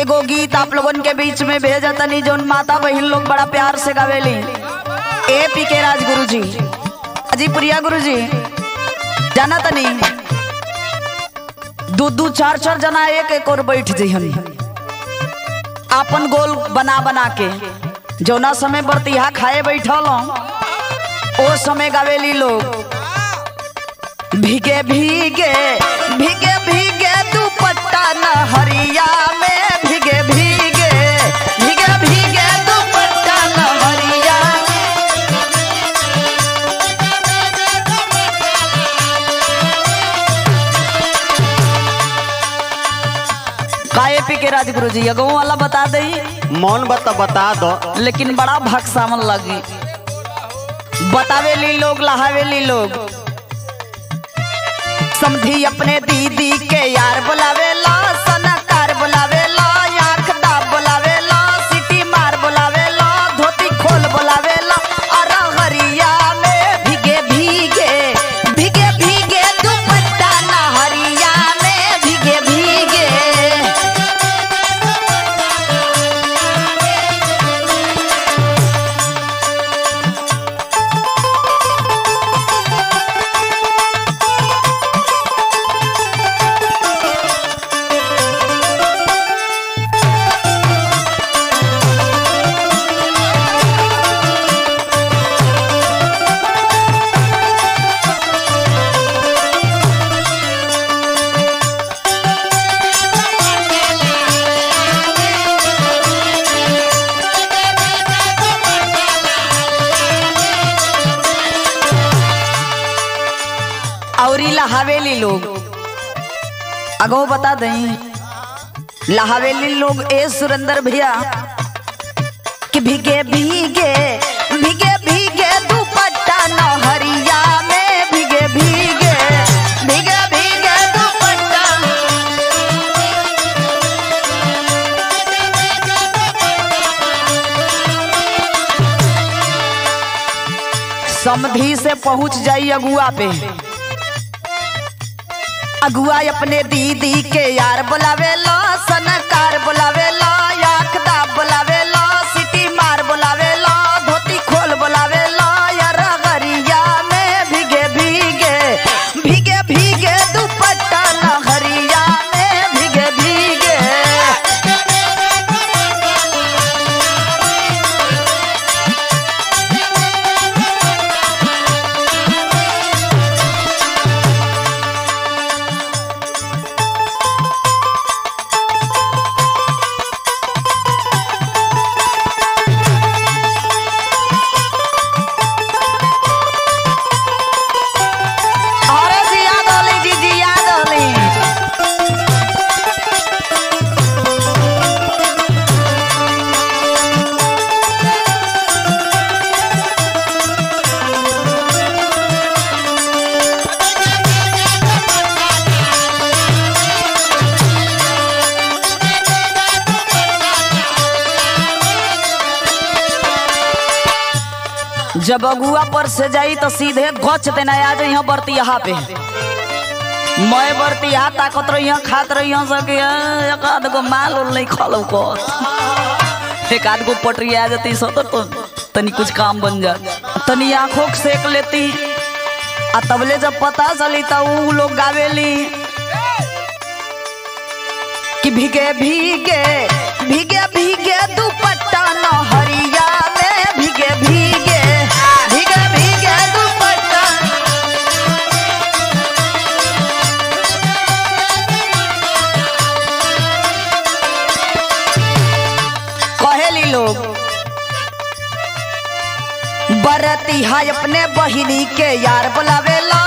एगो गीत आप लोगन के बीच में भेजा तनी जोन माता बहन लोग बड़ा प्यार से गावेली ए पी के राज गुरु जी अजी प्रिया गुरु जी जाना तनी दू दू चार चार जना एक एक और बैठ जइहन आपन गोल बना बना के जौना समय बरतिहा खाए बैठल ओ समय गावेली लोग भीगे भीगे भीगे भीगे दुपट्टा नहरिया में भीगे भीगे भीगे भीगे दुपट्टा नहरिया काए पी के राजगुरु जी अगो वाला बता दई मौन बता बता दो लेकिन बड़ा भक्सावन लगी बतावेली लोग लहावेली लोग समझी अपने दीदी के यार बुलावेला सनकार बुलावेला आंख दाब बुलावेला सिटी मार बुलावेला धोती खोल बुलावेला अरहरिया में भीगे भीगे भीगे भीगे दुपट्टा नहरिया में भीगे भीगे औरी लहावेली लोग अगो बता दई लहावेली लोग ए सुरेंद्र भैया कि भीगे भीगे भीगे भीगे दुपट्टा नहरिया में भीगे भीगे भीगे भीगे दुपट्टा समधी से पहुंच जाई अगुआ पे अगुआ अपने दीदी के यार बुलावेला सनकार बुलावेला आंख दाब बुलावेला सिटी मार बुलावेला धोती खोल बुलावेला यार गरिया में भीगे भीगे भीगे भीगे दुपट्टा नहरिया में भीगे भीगे अरे जी याद होली जी जी याद होली जब अगुआ पर से जाई तो सीधे गच देना आ जाई यहाँ बरती यहाँ पे मैं बरती यहाँ ताकत रही यहाँ खात रही यहाँ सके एक आध गो माल उल नहीं खालो को एक आध गो पटरी आ जाती सो तो, तो तनी कुछ काम बन जा तनी आंखों के सेक लेती आ तबले जब पता चली तो ऊ लोग गावेली कि भीगे भीगे भीगे भीगे दुपट्टा नहरिया में भीगे भीगे भीगे भीगे दुपट्टा कहेली लोग बरती है अपने बहिनी के यार बुलावेला